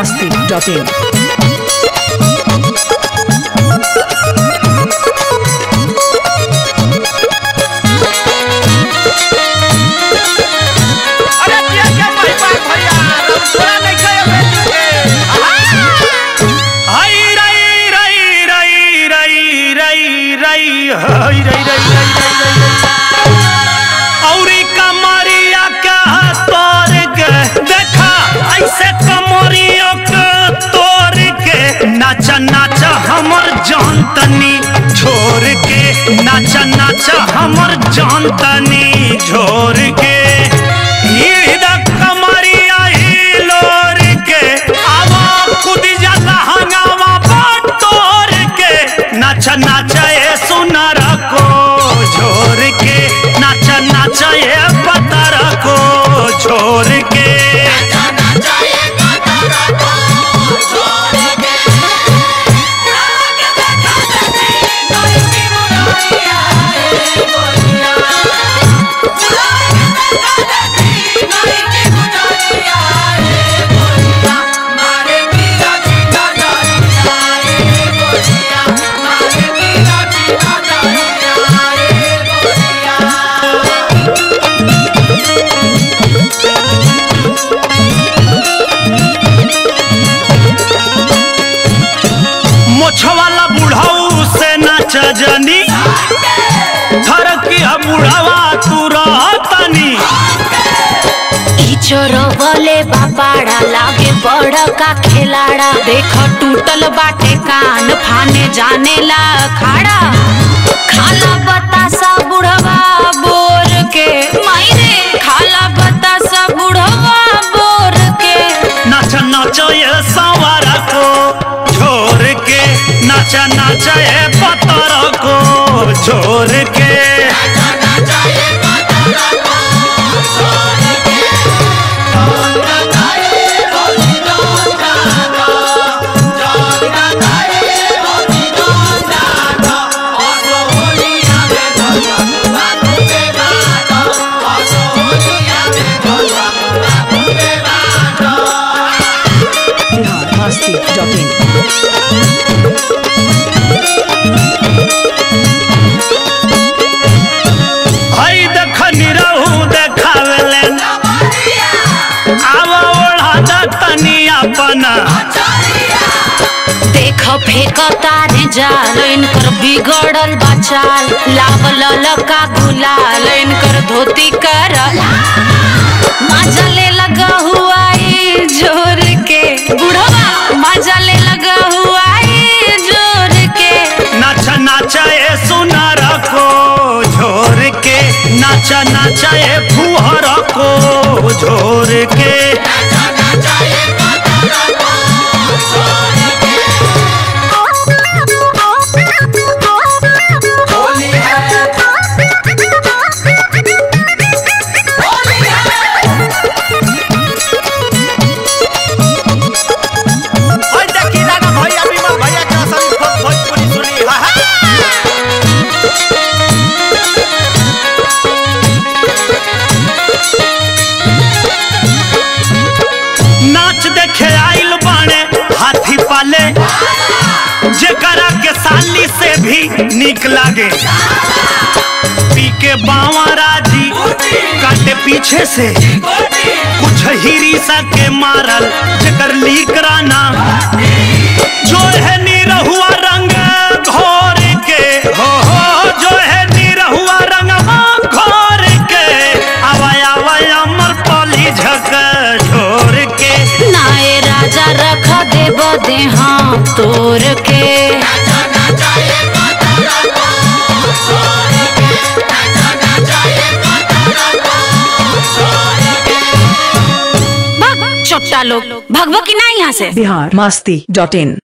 masti.in. अरे किया क्या भाई बात भैया थोड़ा नहीं खाए बेटी के हाय रई रई रई रई रई रई हाय रई रई रई रई रई औरी कमरिया का तोड़ के देखा ऐसे कमरिया के तोड़ के नाचा नाचा हमर जान तनी छोड़ के नाचा नाचा हमर जान तनी छोड़ के हीड़ा कमरिया हिलोर के आवा खुद जाला हंगामा बटोर के नाचा नाचा ए सुनर को छोड़ के नाचा नाचा ए पतर को छोड़ के मोछवाला बुढ़ाऊ से नाच जनी थर की बुढ़ावा तू रहतनी ई चोरवले बापाड़ा लागे बड़ का खिलाड़ा देख टूटल बाटे कान फाने जाने ला खाड़ा खाला बतासा बुढ़वा बोर के मायरे खाला बतासा बुढ़वा बोर के नाच नाच ये सवार को छोड़ के नाच नाच ये पतर को छोड़ के Bihar masti.in. हई देख निरहू देखावेले आवा ओढ़ा तनी अपना देख फेक तारे जाल इनकर बिगड़ल बचाल लावल लका गुलाल इनकर धोती कर मजा ले लगा हुआ ई जोर के बुढ़वा मजा ले लगा हुआ ई जोर के नाच नाच ए सुनर को झोर के नाच नाच ए फुहर को झोर के ओए देखी लगा भैया विमल भैया के असली भोज- भोजपुरी सुनी हा हा नाच देखे आइल बाणे हाथी पाले जेकरा के साली से भी निक लागे पी के बावा राजी काटे पीछे से कुछ हिरी सा के मारल जेकर लीक राना जो है निरहुआ रंग घोर के हो हो जो है निरहुआ रंग घोर के आवाय आवाय अमर पली झक छोड़ के नाए राजा रख देब देहा तोर के भग चोट्टा लोग भगवा की ना यहाँ से Bihar masti.in.